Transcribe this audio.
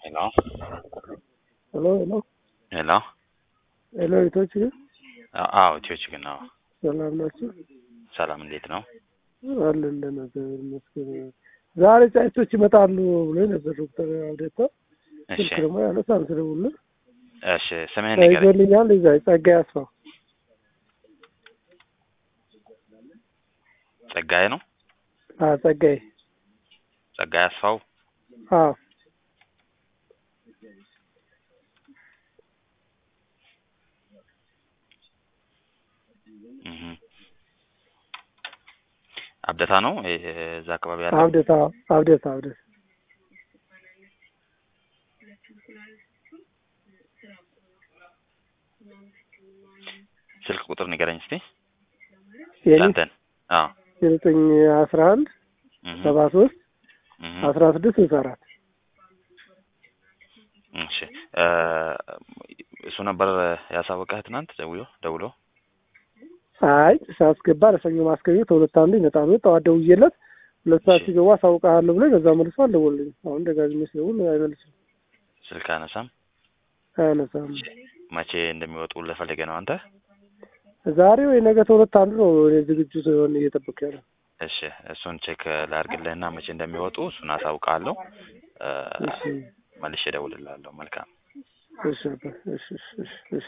ሄሎ ሄሎ ሄሎ ሄሎ ሄሎ ኢቶች አ- አዎ ኢትዮች ግን ነው። ሰላም ናቸው? ሰላም እንዴት ነው? አለ እንደነገር ይመስገን። ዛሬ ጫጭቶች ይመጣሉ ብሎ ነበር ዶክተር አብዴታ። እሺ ስልክ ደግሞ ያነሳል ስደውልልህ እሺ ስምህን ንገረኝ። ይዞልኛል። እዛ ጸጋዬ አስፋው ጸጋዬ ነው? አዎ ጸጋዬ ጸጋዬ አስፋው አዎ እህ አብደታ ነው እ- እዛ አካባቢ ያለው አብዴታ አብዴታ አብዴታ ስልክ ቁጥር ንገረኝ እስቲ የኔ ያንተን። አዎ ዘጠኝ አስራ አንድ እህ ሰባ ሶስት እህ አስራ ስድስት ስልሳ አራት እሺ እ እሱ ነበር ያሳወቀህ ትናንት ደውሎ ደውሎ አይ ሳስገባ ለሰኞ ማስገኘት ሁለት አንዱ ይመጣሉ። ጠዋት ደውዬለት ሁለት ሰዓት ሲገቡ አሳውቅሃለሁ ብሎ በዛ መልሶ አልደወለልኝም። አሁን ደጋግሜ ስደውል አይመልስም፣ ስልክ አነሳም። አያነሳም። መቼ እንደሚወጡ ለፈለገ ነው አንተ? ዛሬ ወይ ነገ ተሁለት አንዱ ነው እኔ ዝግጁ ሲሆን እየጠበቅ ያለ እሺ እሱን ቼክ ላድርግልህና መቼ እንደሚወጡ እሱን አሳውቃለሁ። እ እሺ መልሼ እደውልልሃለሁ። መልካም እሺ አባ፣ እሺ እሺ እሺ እሺ